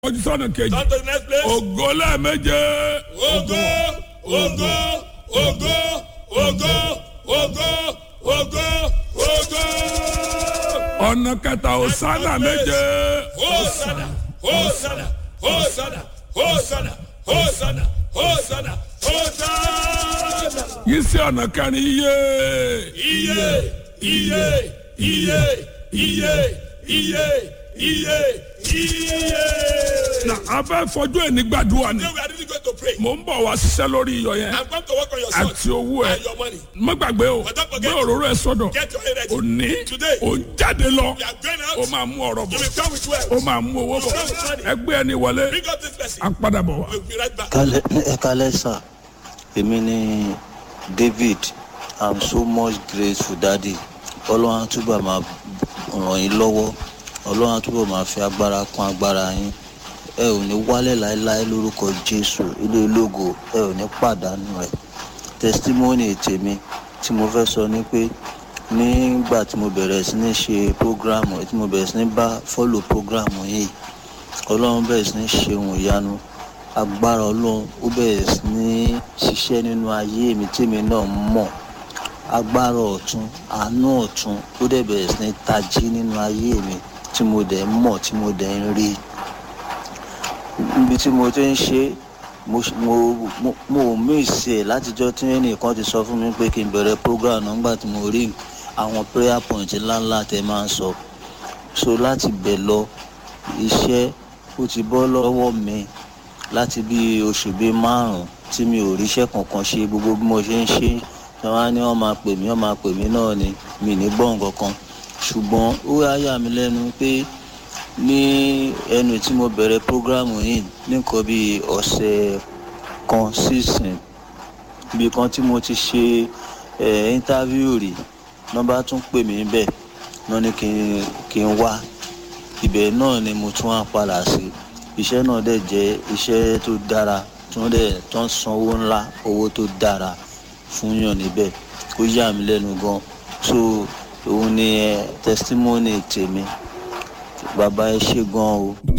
ojú sọ́nà kejì Turn to the next place. ògo lẹ́ẹ̀méje Ogo, ogo, ogo, ogo, ogo, ogo, ogo. ọ̀nà kẹta òsánà méje Hosanna, Hosanna, Hosanna, Hosanna, Hosanna, Hosanna, Hosanna. yìí sí ọ̀nà kẹrin iye Iye, iye, iye, iye, iye, iye, iye. na abẹ́ fojú ẹni gbàdúrà ni Today we are really going to pray. mò ń bọ̀ wá ṣiṣẹ́ lórí iyọ̀ yẹn I'm going to work on your son àti owó ẹ and your money. má gbàgbé o But don't gbé forget- òróró ẹ sọ́dọ̀ Get your head ready. òní Today. ò ń jáde lọ We are going ó out. máa mú ọ̀rọ̀ You bọ̀ will come with wealth. ó máa mú owó bọ̀ ẹgbẹ́ ẹni wọlé Bring up this person. á padà bọ̀ wá. We'll be right back. kálẹ̀ ẹ kálẹ̀ sà èmi ni david i'm so much grateful daddy ọlọ́run á túbọ̀ máa ràn yín lọ́wọ́ ọlọ́run á túbọ̀ máa fi agbára kún agbára yín ẹ ò ní wálẹ̀ láéláé lórúkọ jésù ilé ológo ẹ ò ní pàdánù ẹ testimony tèmi tí mo fẹ́ sọ ni pé nígbà tí mo bẹ̀rẹ̀ sí ní ṣe programu tí mo bẹ̀rẹ̀ sí ní bá follow programu yìí ọlọ́run bẹ̀rẹ̀ sí ní ṣe ohun ìyanu agbára ọlọ́run ó bẹ̀rẹ̀ sí ní ṣiṣẹ́ nínú ayé mi tèmi náà mọ̀ agbára ọ̀tún àánú ọ̀tún ó dẹ̀ bẹ̀rẹ̀ sí ní tají nínú ayé mi tí mo dẹ̀ ń mọ̀ tí mo dẹ̀ ń rí níbi tí mo ti ń ṣe mo ṣ- mo mo- mo ò míìsì ẹ̀ látijọ́ tí ẹnìkan ti sọ fún mi pé kí n bẹ̀rẹ̀ program náà nígbà tí mo rí àwọn prayer point ńláńlá tẹ máa ń sọ so láti bẹ̀ lọ iṣẹ́ ó ti bọ́ lọ́wọ́ mi láti bí oṣù bíi márùn-ún tí mi ò ríṣẹ́ kankan ṣe gbogbo bí mo ṣe ń ṣe tí wọ́n á ní wọ́n máa pè mí wọ́n máa pè mí náà ni mi ní gbọ́ nǹkan kan ṣùgbọ́n ó wá yà mí lẹ́nu pé ní ẹnu tí mo bẹ̀rẹ̀ prógrámù yìí ní nǹkan bíi ọ̀sẹ̀ kan sísìn ibi kan tí mo ti ṣe ẹ̀ íńtávíù rí wọ́n bá tún pè mí bẹ́ẹ̀ wọ́n ní kí n kí n wá ibẹ̀ náà ni mo tún wá padà sí iṣẹ́ náà dẹ̀ jẹ́ iṣẹ́ tó dára tí wọ́n dẹ̀ tó ń san owó ńlá owó tó dára fún yàn níbẹ̀ ó yà mí lẹ́nu gan so òun ni ẹ testimony tèmi bàbá ẹ ṣe gan o.